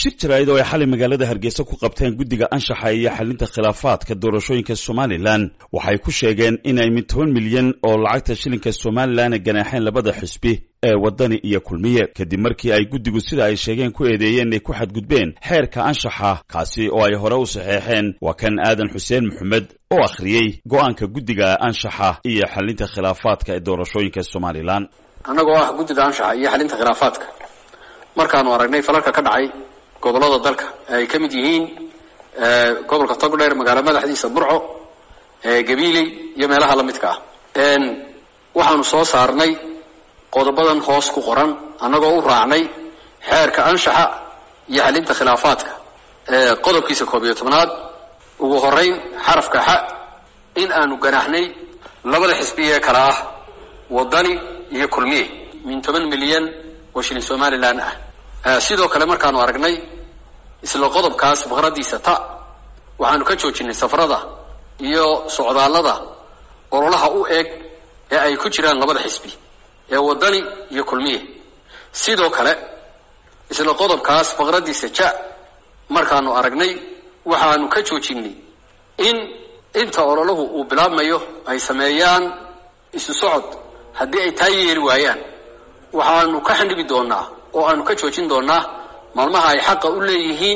shir jaraa'id oo ay xalay magaalada hargeysa ku qabteen guddiga anshaxa iyo xalinta khilaafaadka doorashooyinka somalilan waxay ku sheegeen inay mid toban milyan oo lacagta shilinka somalilan ganaaxeen labada xisbi ee waddani iyo kulmiye kadib markii ay guddigu sida ay sheegeen ku eedeeyeen inay ku xadgudbeen xeerka anshaxa kaasi oo ay hore u saxeexeen waa kan aadan xuseen maxamed oo akhriyey go'aanka guddiga anshaxa iyo xalinta khilaafaadka ee doorashooyinka somalilan annagoo ah guddida anshaxa iyo xalinta khilaafaadka markaanu aragnay falalka ka dhacay gobollada dalka ay ka mid yihiin gobolka togdheer magaalo madaxdiisa burco gabiiley iyo meelaha la midka ah waxaanu soo saarnay qodobadan hoos ku qoran annagoo u raacnay xeerka anshaxa iyo xalinta khilaafaadka qodobkiisa koob iyo tobnaad ugu horeyn xarafka xa in aanu ganaaxnay labada xisbi ee kale ah waddani iyo kulmiye min toban milyan oo shilin somalilan ah sidoo kale markaanu aragnay isla qodobkaas faqradiisa ta waxaanu ka joojinay safarada iyo socdaallada ololaha u eg ee ay ku jiraan labada xisbi ee waddani iyo kulmiye sidoo kale isla qodobkaas faqradiisa ja markaanu aragnay waxaanu ka joojinay in inta ololahu uu bilaabmayo ay sameeyaan isu socod haddii ay taa yeeli waayaan waxaanu ka xandhibi doonaa oo aanu ka joojin doonaa maalmaha ay xaqa u leeyihiin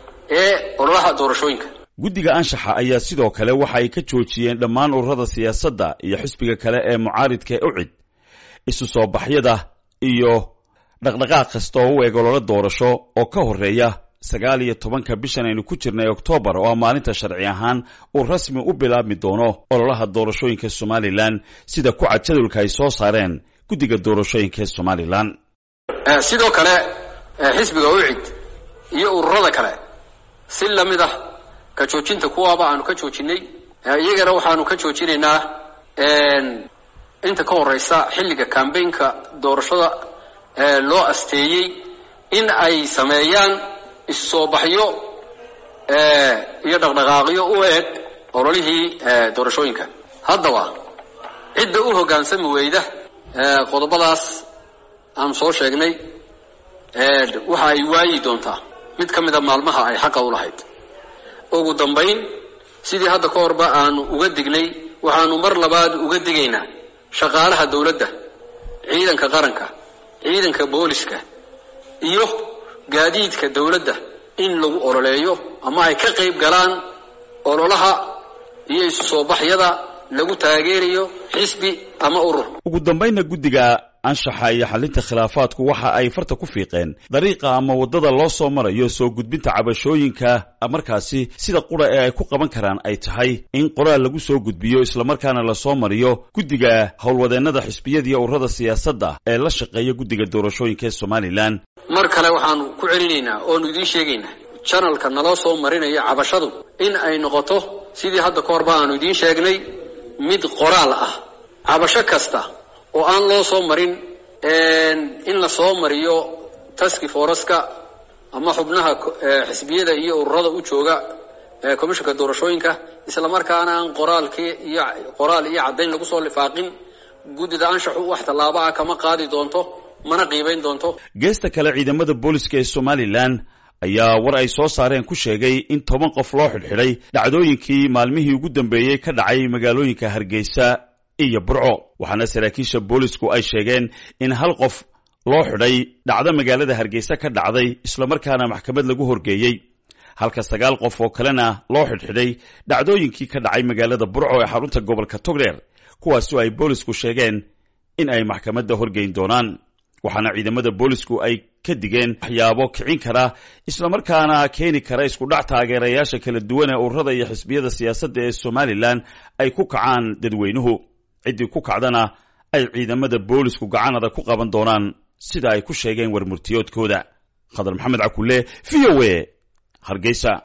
ee ololaha doorashooyinka guddiga anshaxa ayaa sidoo kale waxa ay ka joojiyeen dhammaan ururada siyaasadda iyo xisbiga kale ee mucaaridka ee ucid isu soo baxyada iyo dhaqdhaqaaq kasta oo u eg ololo doorasho oo ka horreeya sagaal iyo tobanka bishan aynu ku jirnay oktoobar oo maalinta sharci ahaan uu rasmi u bilaabmi doono ololaha doorashooyinka somalilan sida ku cad jadwalka ay soo saareen guddiga doorashooyinka ee somalilan sidoo kale xisbiga ucid iyo ururada kale si lamid ah ka joojinta kuwaaba aanu ka joojinay iyagana waxaanu ka joojinaynaa inta ka horeysa xilliga cambaynka doorashada loo asteeyey in ay sameeyaan issoo baxyo iyo dhaqdhaqaaqyo u eg ololihii doorashooyinka haddaba cidda u hoggaansami weyda qodobadaas aanu soo sheegnay waxa ay waayi doontaa mid ka mida maalmaha ay xaqa u lahayd ugu dambayn sidii hadda ka horba aanu uga dignay waxaanu mar labaad uga digaynaa shaqaalaha dawladda ciidanka qaranka ciidanka booliska iyo gaadiidka dawladda in lagu ololeeyo ama ay ka qayb galaan ololaha iyo isu soo baxyada lagu taageerayo xisbi ama urur ugu dambaynna guddiga anshaxa iyo xalinta khilaafaadku waxa ay farta ku fiiqeen dariiqa ama waddada loo soo marayo soo gudbinta cabashooyinka markaasi sida qura ee ay ku qaban karaan ay tahay in qoraal lagu soo gudbiyo islamarkaana lasoo mariyo guddiga howlwadeennada xisbiyada iyo ururada siyaasadda ee la shaqeeya guddiga doorashooyinka ee somalilan mar kale waxaanu ku celinaynaa oonu idiin sheegaynaa janalka naloo soo marinayo cabashadu in ay noqoto sidii hadda ka horba aanu idiin sheegnay mid qoraal ah cabasho kasta oo aan loo soo marin in la soo mariyo taski foreska ama xubnaha xisbiyada iyo ururada u jooga commissionka doorashooyinka isla markaana aan qoraalkii iyo qoraal iyo caddayn lagu soo lifaaqin guddida anshaxu wax tallaabo ah kama qaadi doonto mana qiibayn doonto geesta kale ciidamada booliska ee somalilan ayaa war ay soo saareen ku sheegay in toban qof loo xidhxidhay dhacdooyinkii maalmihii ugu dambeeyey ka dhacay magaalooyinka hargeysa iyo burco waxaana saraakiisha boolisku ay sheegeen in hal qof loo xidhay dhacdo magaalada hargeysa ka dhacday islamarkaana maxkamad lagu horgeeyey halka sagaal qof oo kalena loo xidhxidhay dhacdooyinkii ka dhacay magaalada burco ee xarunta gobolka togdheer kuwaasoo ay boolisku sheegeen in ay maxkamadda horgeyn doonaan waxaana ciidamada boolisku ay ka digeen waxyaabo kicin kara islamarkaana keeni kara iskudhac taageerayaasha kala duwan ee ururada iyo xisbiyada siyaasadda ee somalilan ay ku kacaan dadweynuhu ciddii ku kacdana ay ciidamada boolisku gacanada ku qaban doonaan sida ay ku sheegeen warmurtiyoodkooda khadar maxamed cakulle v o a hargeysa